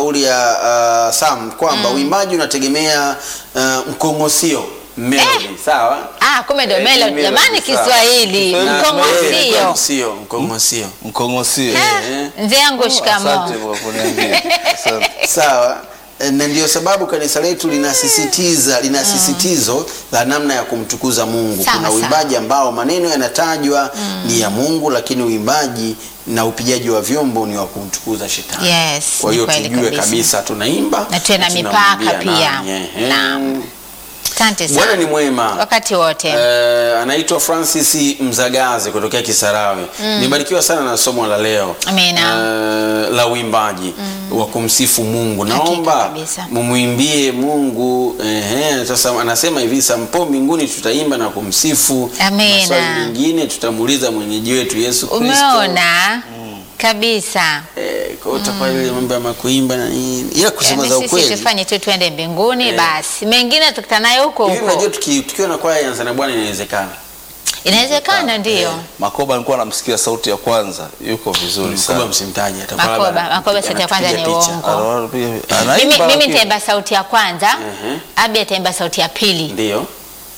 kauli ya uh, Sam kwamba uimbaji unategemea uh, mkongosio melody, sawa? Ah, kumbe ndo Eh, melody. melody, Jamani, sawa. Kiswahili Kiswahili, mkongosio. Mkongosio, mkongosio. Mkongosio. Eh. Mzee yangu shikamoo. Asante kwa kuniambia. Asante. Sawa. Eh, na ndio sababu kanisa letu linasisitiza linasisitizo la namna ya kumtukuza Mungu. Sawa, Kuna sawa. uimbaji ambao maneno yanatajwa ni ya Mungu, lakini uimbaji na upigaji wa vyombo ni wa kumtukuza shetani. Yes, Kwa ni hiyo kweli tujue kabisa. kabisa tunaimba Na tuwe na tunamwimbia mipaka pia. nani. Ehe. Naam. Asante Bwana sana. ni mwema. Wakati wote. Eh, anaitwa Francis Mzagazi kutokea Kisarawe. Nimebarikiwa sana na somo la leo Amina. Eh, la uimbaji wa kumsifu Mungu. Naomba kabisa. mumwimbie Mungu. Ehe, sasa anasema hivi sampo mbinguni tutaimba na kumsifu. Amina. Maswali mengine tutamuuliza mwenyeji wetu Yesu Kristo. Umeona kabisa. Eh, kwa hiyo utakuwa ile mambo ya makuimba na nini. Ila kusema Yaani za sisi ukweli. tufanye tu twende mbinguni Eh. basi, mengine tukutana nayo huko Hivi unajua huko. tuki- tukiwa na kwaya ya Anza na Bwana inawezekana. Inawezekana ndio. Makoba alikuwa anamsikia sauti ya kwanza, yuko vizuri Mkoba sana. msimtaji atakuwa Makoba, labda Makoba sauti ya kwanza anatupiga ni picha. uongo. Anapiga- Mimi, anaimba mimi lakini- nitaimba sauti ya kwanza, Ehe. Abi ataimba sauti ya pili. Ndio.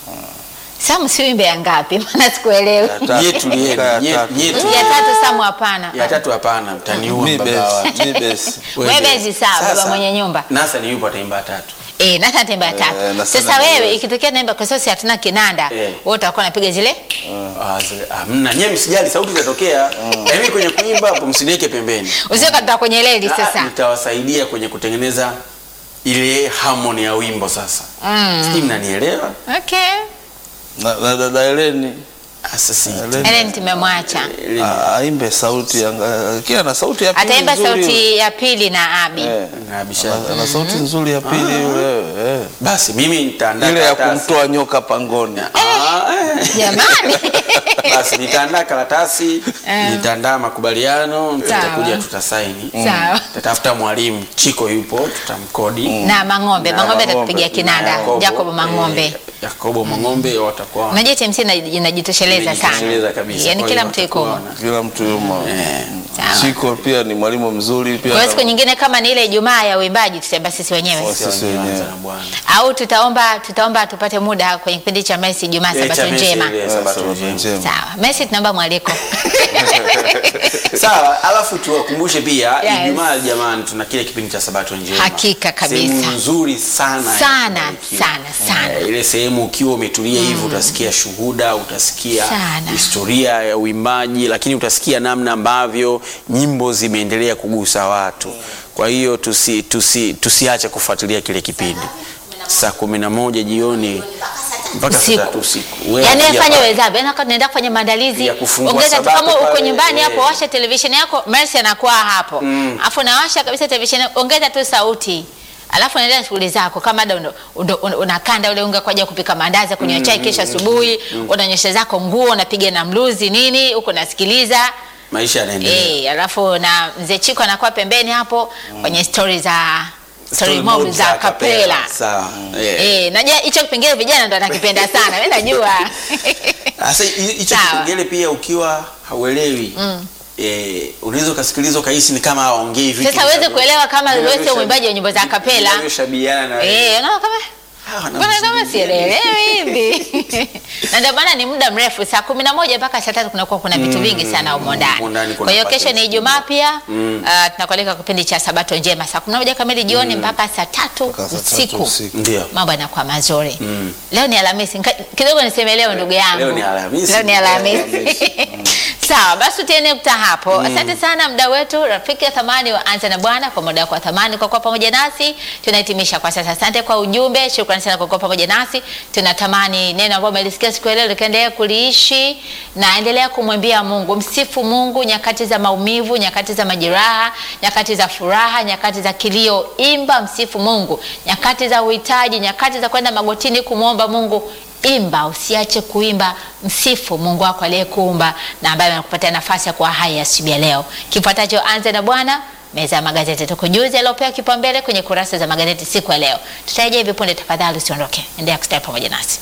Samu si wimbe ya ngapi? Maana sikuelewi. Ya tatu. Nyetu lieni, Ya nye- tatu. nyetu. Ya tatu Samu hapana. Ya tatu hapana, mtaniua Mi baba best, wa- mi best. Wewe bezi sawa, baba Sasa, mwenye nyumba. Nasa ni yupo ataimba tatu. Eh, na ataimba ya Eh, tatu. na Sasa sana wewe niwezi. ikitokea naimba kwa sababu si hatuna kinanda, Eh. wewe utakuwa unapiga zile Ah, zile- Hamna, nyewe msijali sauti zitatokea. Yaani kwenye kuimba hapo msiniweke pembeni. usio katoka kwenye leli Ah, sasa. Nitawasaidia kwenye kutengeneza ile harmony ya wimbo sasa. Mm. Sijui mnanielewa? Okay. Na na dada Heleni Ah, Sasa Heleni, Ellen tumemwacha. Ile- ah, aimbe sauti ya kila na sauti ya pili Ataimba nzuri. sauti ya pili na Abi. Eh, Nabisha. ana- ana sauti nzuri ya pili yule. eh. Basi mimi nitaandaa Ile ya karatasi. kumtoa nyoka pangoni. Ah, eh. Jamani. Basi nitaandaa karatasi, nitaandaa makubaliano, tutakuja tutasaini. Sawa. Tatafuta mwalimu, Chiko yupo, tutamkodi. Na Mang'ombe, Na Mang'ombe Mang'ombe. atatupigia kinanda. Yakobo, Jacob Mang'ombe. eh, Yakobo Mang'ombe watakuwa Unajua TMC ina- inajitosheleza sana. Inajitosheleza kabisa. Yaani Kwa kila hiyo mtu yuko. watakuwa na- Kila mtu yumo. Sawa. Chiko pia ni mwalimu mzuri pia. Kwa hiyo siku nyingine kama ni ile Ijumaa ya uimbaji tutaimba sisi wenyewe. Sisi Sisi wenyewe. wenyewe na Bwana. Au tutaomba tutaomba tupate muda kwenye kipindi cha Messi Ijumaa Eh, Sabato cha Messi njema. ile, Eh, Sabato Sabato njema. njema. Sawa. Messi tunaomba mwaliko. Sawa, alafu tuwakumbushe pia Yes. Ijumaa jamani, tuna kile kipindi cha Sabato njema. Hakika kabisa. Sehemu nzuri sana. ya Sana, kubarikiwa. sana, sana. Eh, ile sehemu ukiwa umetulia hivi utasikia shuhuda, utasikia Sana. historia ya uimbaji, lakini utasikia namna ambavyo nyimbo zimeendelea kugusa watu. Kwa hiyo tusi, tusi, tusiache kufuatilia kile kipindi saa kumi na moja jioni mpaka saa Usiku. tatu usiku. Wewe Yaani pia afanye pa- wezavyo. Yaani wakati unaenda kufanya maandalizi, Ya kufungua ongeza tu Sabato kama uko pale, nyumbani eh. hapo, washa televisheni yako, Mercy anakuwa hapo. Alafu nawasha kabisa televisheni, ongeza tu sauti. Alafu unaendelea na shughuli zako kama ada undo- undo- una- unakanda ule unga kwa ajili ya kupika maandazi, kunywa chai kesho asubuhi, unanyosha zako nguo, unapiga na mluzi nini, huko unasikiliza. maisha yanaendelea. Eh, alafu na mzee Chiko anakuwa pembeni hapo kwenye story za story mob za kapela. Sawa. Eh. Eh, najua hicho kipengele vijana ndo anakipenda sana. Mimi najua. Sasa hi- hicho Sawa. kipengele pia ukiwa hauelewi eh, unaweza ukasikiliza ukahisi ni kama hawaongei vitu Sasa uweze vinavyo- kuelewa kama wewe sio vinavyoshabi- mwimbaji wa nyimbo za kapela. vinavyoshabihiana na Eh, unaona kama Ah, wana Mbona kama mziki. sielewi hivi? Na ndio maana ni muda mrefu saa kumi na moja mpaka saa tatu kunakuwa kuna vitu vingi sana humo humo ndani ndani. kuna Kwa hiyo package kesho ni Ijumaa pia ah, tunakualika kipindi cha Sabato njema saa kumi na moja kamili jioni mpaka saa tatu Mpaka saa tatu usiku. usiku. Ndio. Mambo yanakuwa mazuri. Leo ni Alhamisi. Nika- Kidogo niseme leo ndugu yangu. Leo ni Alhamisi. Leo ni Alhamisi. Sawa, basi tutiene nukta hapo. Asante sana mda wetu, rafiki ya thamani wa Anza na Bwana, kwa muda wako wa thamani kwa kuwa pamoja nasi. Tunahitimisha kwa sasa. Asante kwa ujumbe, shukrani sana kwa kuwa pamoja nasi. Tunatamani neno ambalo umelisikia siku ya leo likaendelea kuliishi na endelea kumwimbia Mungu, msifu Mungu nyakati za maumivu, nyakati za majeraha, nyakati za furaha, nyakati za kilio. Imba, msifu Mungu nyakati za uhitaji, nyakati za kwenda magotini kumwomba Mungu imba usiache kuimba msifu mungu wako aliyekuumba na ambaye amekupatia nafasi ya kuwa hai asubuhi ya leo kifuatacho anze na bwana meza ya magazeti tukujuzi aliopewa kipaumbele kwenye kurasa za magazeti siku ya leo tutarejea hivi punde tafadhali usiondoke endelea kustawi pamoja nasi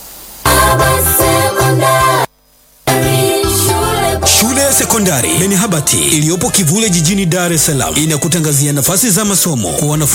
Shule ya sekondari Beni Habati iliyopo Kivule jijini Dar es Salaam inakutangazia nafasi za masomo kwa wanafunzi